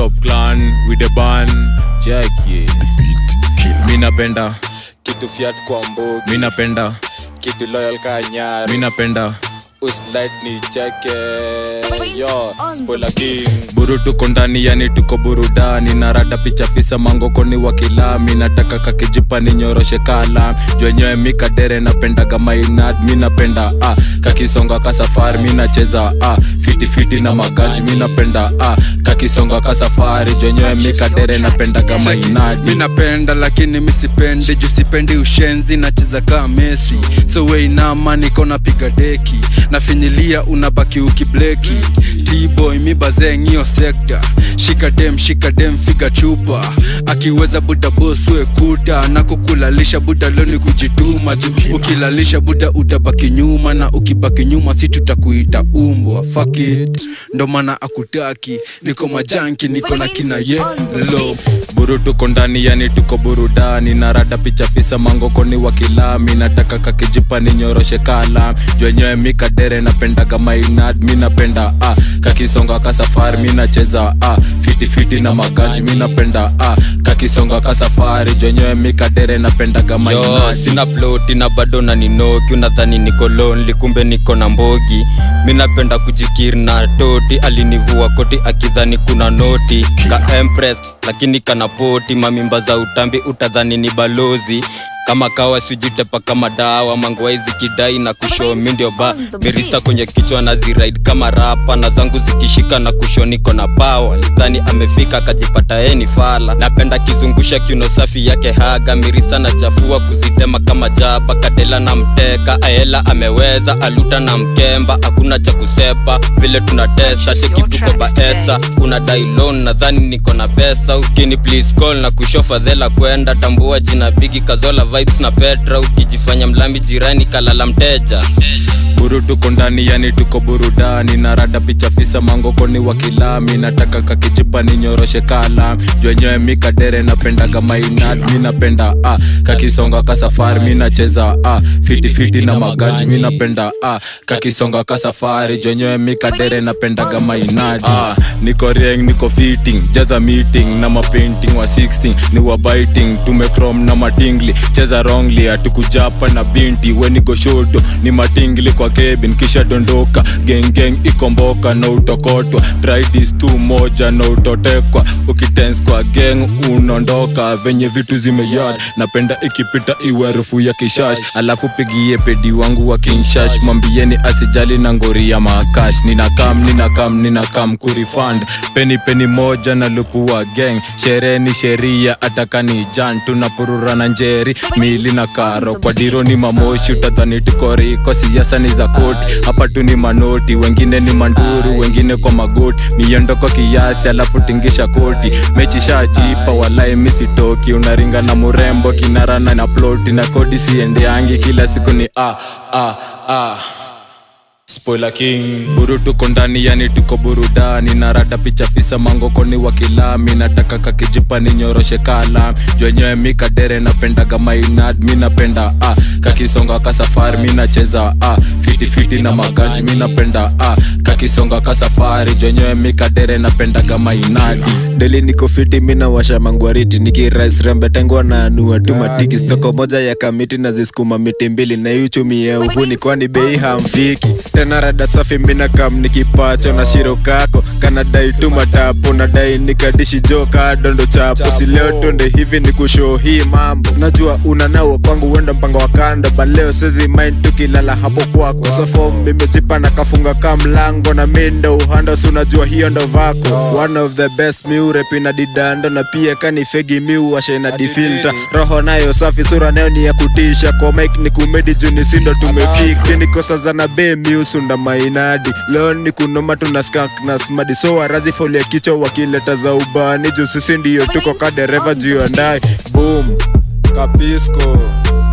top clan with the ban jackie mi napenda kitu fiat kwa mbogi mi napenda kitu loyal ka nyari mi napenda uslight ni cheke yo spoiler king buru tuko ndani yani tuko burudani na rada picha fisa mangokoni wa kilami nataka kakijipa ni nyoroshe kala jwenyewe mikadere napendaga mainad mi napenda ah, kakisonga ka safari mi nacheza ah, fitifiti na magaji mi napenda ah, kakisonga ka safari jwenyewe mikadere napendaga mainad mi napenda lakini misipendi juu sipendi ushenzi nacheza kaa mesi so weinama niko napiga deki nafinyilia unabaki ukibleki tboy mi bazeng hiyo sekta shika dem shika dem figa chupa akiweza buda boswe kuta na kukulalisha buda loni kujituma juu ukilalisha buda utabaki nyuma na ukibaki nyuma si tutakuita umbwa fuck it ndo maana akutaki niko majanki niko na kina yelo buru tuko ndani yani tuko burudani na rada picha fisa mangokoni wa kilami nataka kakijipa ni nyoroshe kala jwenyewe mikadere napendaga mainad mi napenda ah, kakisonga ka safari mi nacheza ah, fitifiti na magaji mi napenda ah, kakisonga ka safari jwenyewe mikadere napendaga yo mainad sina ploti na bado na ninoki unadhani niko lonely kumbe niko na mbogi mi napenda kujikiri na toti alinivua koti akidhani kuna noti ka empress lakini kana poti mamimba za utambi utadhani ni balozi kama kawa sijitepa kama dawa mangwai zikidai na kusho mi ndio ba mirista kwenye kichwa na ziraid kama rapa na zangu zikishika na kusho niko na pawa lidhani amefika akajipata eni fala napenda kizungusha kiuno safi yake haga mirista na chafua kuzitema kama jaba kadela na mteka aela ameweza aluta na mkemba hakuna cha kusepa vile tunatesa chekituko baesa una dailon nadhani niko na pesa ukini please call na kusho fadhela kwenda tambua jina bigi kazola vibes na petra ukijifanya mlambi jirani kalala mteja buru tuko ndani yani tuko burudani na rada picha fisa mangokoni wa kilami nataka kakijipa ni nyoroshe kala jwenyewe mikadere napendaga mainad mi napenda ah, kakisonga ka safari mi nacheza ah, fitifiti na magaji mi napenda ah, kakisonga ka safari jwenyewe mikadere napendaga mainad ah, niko rieng niko fitting jaza meeting na mapainting wa 16 ni wa biting tumekrom na matingli cheza wrongly hatukujapa na binti wenigo shoto ni matingli kwa kebin kisha dondoka gengeng ikomboka na utokotwa tridis tu moja na utotekwa ukitens kwa geng unaondoka venye vitu zimeyad napenda ikipita iwe harufu ya kishash alafu pigie pedi wangu wa kinshash mwambieni asijali na ngori ya makash ninakam ninakam ninakam kurifund peni peni moja na lupu wa geng sherehe ni sheria atakani jan tunapurura na njeri mili na karo kwa diro ni mamoshi utadhani tukoriko siasa ni za koti hapa tu ni manoti wengine ni manduru wengine kwa magoti miondoko kiasi alafu tingisha koti mechi shajipa walai misitoki unaringa na murembo kinarana na ploti na kodi siendeangi kila siku ni ah, ah, ah. Spoiler King buru tuko ndani yani tuko burudani na rada picha fisa mangokoni wa kilami nataka kakijipa ni nyoroshe kala jwenyewe mikadere napendaga mainad mi napenda ah, kakisonga ka safari mi nacheza ah, fitifiti na magaji mi napenda ah, kakisonga ka safari jwenyewe mikadere napendaga mainadi deli niko fiti mina washa mangwariti nikirais rembetengwa na anua tu matiki stoko moja ya kamiti na ziskuma miti mbili na iuchumie uvuni kwani bei hamfiki tena rada safi mina kam nikipacho na shiro kako kanadai tu matapo nadai nikadishi jo kadondo chapo si leo twende hivi ni kushoo hii mambo najua unanawa kwangu wenda mpango wa kando baleo sezi mind tukilala hapo kwako sofom mimejipa na kafunga ka mlango na mindo uhando si unajua hiyo ndo vako one of the best miurepi na didando na pia kani fegi miuwashe na difilta roho nayo safi sura nayo ni ya kutisha kwa mike ni kumedi juni sindo tumefika nikosaza na be miusunda mainadi leo ni kunoma tuna skank na smadi so warazi folia kichwa wakileta za ubani juu sisi ndiyo tuko ka dereva juu ya ndai boom kapisco